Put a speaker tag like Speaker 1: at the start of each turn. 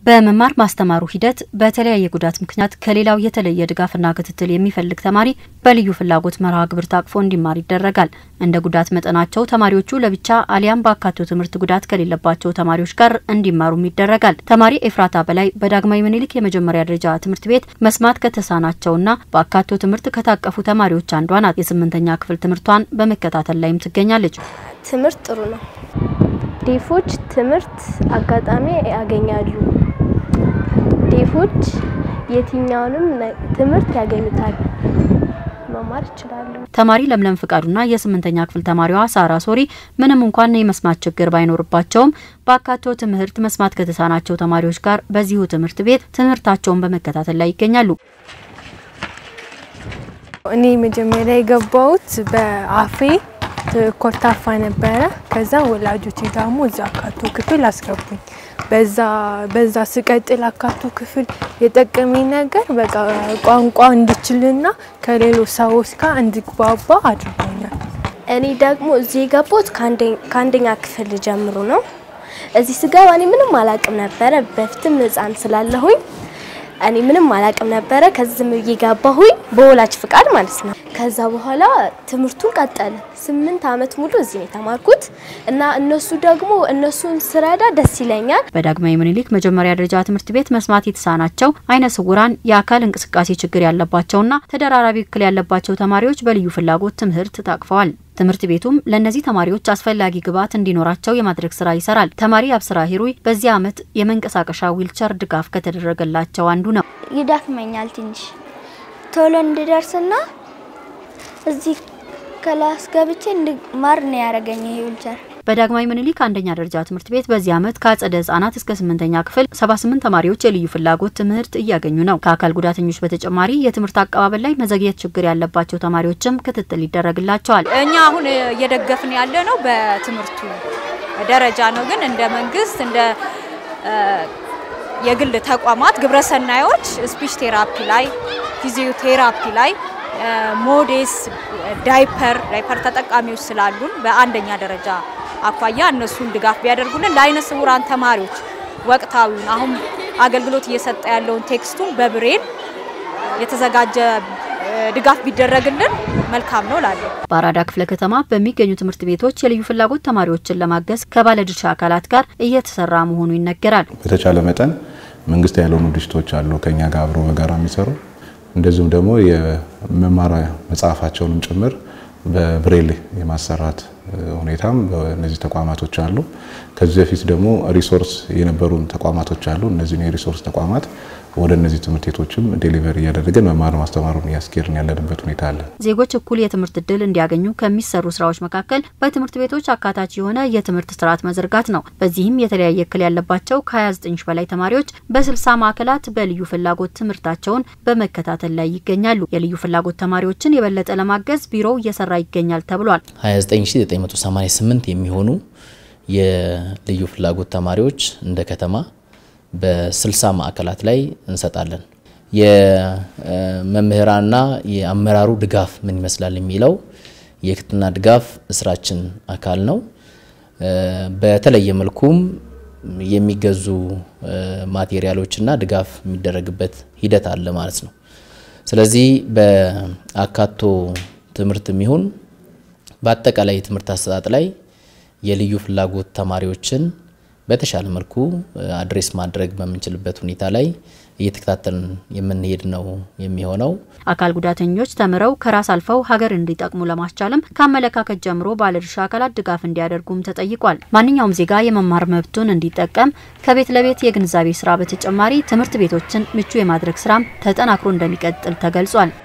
Speaker 1: በመማር ማስተማሩ ሂደት በተለያየ ጉዳት ምክንያት ከሌላው የተለየ ድጋፍና ክትትል የሚፈልግ ተማሪ በልዩ ፍላጎት መርሃ ግብር ታቅፎ እንዲማር ይደረጋል። እንደ ጉዳት መጠናቸው ተማሪዎቹ ለብቻ አሊያም በአካቶ ትምህርት ጉዳት ከሌለባቸው ተማሪዎች ጋር እንዲማሩም ይደረጋል። ተማሪ ኤፍራታ በላይ በዳግማዊ ምኒልክ የመጀመሪያ ደረጃ ትምህርት ቤት መስማት ከተሳናቸውና በአካቶ ትምህርት ከታቀፉ ተማሪዎች አንዷ ናት። የስምንተኛ ክፍል ትምህርቷን በመከታተል ላይም ትገኛለች።
Speaker 2: ትምህርት ጥሩ ነው። ዴፎች ትምህርት አጋጣሚ ያገኛሉ። ዴፎች የትኛውንም ትምህርት ያገኙታል፣ መማር ይችላሉ።
Speaker 1: ተማሪ ለምለም ፍቃዱና የስምንተኛ ክፍል ተማሪዋ ሳራ ሶሪ ምንም እንኳን የመስማት ችግር ባይኖርባቸውም በአካቶ ትምህርት መስማት ከተሳናቸው ተማሪዎች ጋር በዚሁ ትምህርት ቤት ትምህርታቸውን በመከታተል ላይ ይገኛሉ።
Speaker 3: እኔ መጀመሪያ የገባሁት በአፌ ኮርታፋ ነበረ። ከዛ ወላጆቼ ደግሞ እዛ አካቶ ክፍል አስገቡኝ። በዛ በዛ ስቀጥል አካቶ ክፍል የጠቀመኝ ነገር በቃ ቋንቋ እንድችልና ከሌሎች ሰዎች ጋር እንድግባባ አድርጎኛል።
Speaker 2: እኔ ደግሞ እዚህ የገባሁት ከአንደኛ ክፍል ጀምሮ ነው። እዚህ ስገባ እኔ ምንም አላቅም ነበረ። በፊትም ሕፃን ስላለሁኝ እኔ ምንም አላቅም ነበረ። ከዚህም ብዬ ገባሁኝ በወላጅ ፍቃድ ማለት ነው። ከዛ በኋላ ትምህርቱን ቀጠለ። ስምንት ዓመት ሙሉ እዚህ ነው የተማርኩት እና እነሱ ደግሞ እነሱን ስረዳ ደስ ይለኛል።
Speaker 1: በዳግማዊ ምኒልክ መጀመሪያ ደረጃ ትምህርት ቤት መስማት የተሳናቸው አይነ ስውራን፣ የአካል እንቅስቃሴ ችግር ያለባቸውና ተደራራቢ እክል ያለባቸው ተማሪዎች በልዩ ፍላጎት ትምህርት ታቅፈዋል። ትምህርት ቤቱም ለእነዚህ ተማሪዎች አስፈላጊ ግብዓት እንዲኖራቸው የማድረግ ስራ ይሰራል። ተማሪ አብስራ ሂሩይ በዚህ ዓመት የመንቀሳቀሻ ዊልቸር ድጋፍ ከተደረገላቸው አንዱ ነው።
Speaker 4: ይዳክመኛል ትንሽ ቶሎ እንድደርስና እዚህ ክላስ ገብቼ እንድማር ነው ያደረገኝ ይሄ ዊልቸር።
Speaker 1: በዳግማዊ ምኒልክ አንደኛ ደረጃ ትምህርት ቤት በዚህ ዓመት ከአጸደ ህጻናት እስከ ስምንተኛ ክፍል 78 ተማሪዎች የልዩ ፍላጎት ትምህርት እያገኙ ነው። ከአካል ጉዳተኞች በተጨማሪ የትምህርት አቀባበል ላይ መዘግየት ችግር ያለባቸው ተማሪዎችም ክትትል ይደረግላቸዋል።
Speaker 5: እኛ አሁን እየደገፍን ያለ ነው በትምህርቱ ደረጃ ነው። ግን እንደ መንግስት እንደ የግል ተቋማት ግብረሰናዮች ስፒች ቴራፒ ላይ፣ ፊዚዮቴራፒ ላይ ሞዴስ ዳይፐር ዳይፐር ተጠቃሚዎች ስላሉን በአንደኛ ደረጃ አኳያ እነሱን ድጋፍ ቢያደርጉልን ለአይነ ስውራን ተማሪዎች ወቅታዊውን አሁን አገልግሎት እየሰጠ ያለውን ቴክስቱን በብሬን የተዘጋጀ ድጋፍ ቢደረግልን መልካም ነው ላለሁ።
Speaker 1: በአራዳ ክፍለ ከተማ በሚገኙ ትምህርት ቤቶች የልዩ ፍላጎት ተማሪዎችን ለማገዝ ከባለድርሻ አካላት ጋር እየተሰራ መሆኑ ይነገራል።
Speaker 6: በተቻለ መጠን መንግስት ያልሆኑ ድርጅቶች አሉ ከኛ ጋር አብሮ በጋራ የሚሰሩ እንደዚሁም ደግሞ የመማሪያ መጽሐፋቸውንም ጭምር በብሬል የማሰራት ሁኔታም በእነዚህ ተቋማቶች አሉ። ከዚህ በፊት ደግሞ ሪሶርስ የነበሩን ተቋማቶች አሉ። እነዚህን የሪሶርስ ተቋማት ወደ እነዚህ ትምህርት ቤቶችም ዴሊቨር እያደረገን መማር ማስተማሩን እያስኬድን ያለንበት ሁኔታ አለ።
Speaker 1: ዜጎች እኩል የትምህርት እድል እንዲያገኙ ከሚሰሩ ስራዎች መካከል በትምህርት ቤቶች አካታች የሆነ የትምህርት ስርዓት መዘርጋት ነው። በዚህም የተለያየ እክል ያለባቸው ከ29 ሺ በላይ ተማሪዎች በ60 ማዕከላት በልዩ ፍላጎት ትምህርታቸውን በመከታተል ላይ ይገኛሉ። የልዩ ፍላጎት ተማሪዎችን የበለጠ ለማገዝ ቢሮው እየሰራ ይገኛል ተብሏል።
Speaker 7: 29988 የሚሆኑ የልዩ ፍላጎት ተማሪዎች እንደ ከተማ በ60 ማዕከላት ላይ እንሰጣለን። የመምህራንና የአመራሩ ድጋፍ ምን ይመስላል የሚለው የክትና ድጋፍ ስራችን አካል ነው። በተለየ መልኩም የሚገዙ ማቴሪያሎችና ድጋፍ የሚደረግበት ሂደት አለ ማለት ነው። ስለዚህ በአካቶ ትምህርት የሚሆን በአጠቃላይ የትምህርት አሰጣጥ ላይ የልዩ ፍላጎት ተማሪዎችን በተሻለ መልኩ አድሬስ ማድረግ በምንችልበት ሁኔታ ላይ እየተከታተልን የምንሄድ ነው የሚሆነው።
Speaker 1: አካል ጉዳተኞች ተምረው ከራስ አልፈው ሀገር እንዲጠቅሙ ለማስቻልም ከአመለካከት ጀምሮ ባለድርሻ አካላት ድጋፍ እንዲያደርጉም ተጠይቋል። ማንኛውም ዜጋ የመማር መብቱን እንዲጠቀም ከቤት ለቤት የግንዛቤ ስራ በተጨማሪ ትምህርት ቤቶችን ምቹ የማድረግ ስራም ተጠናክሮ እንደሚቀጥል ተገልጿል።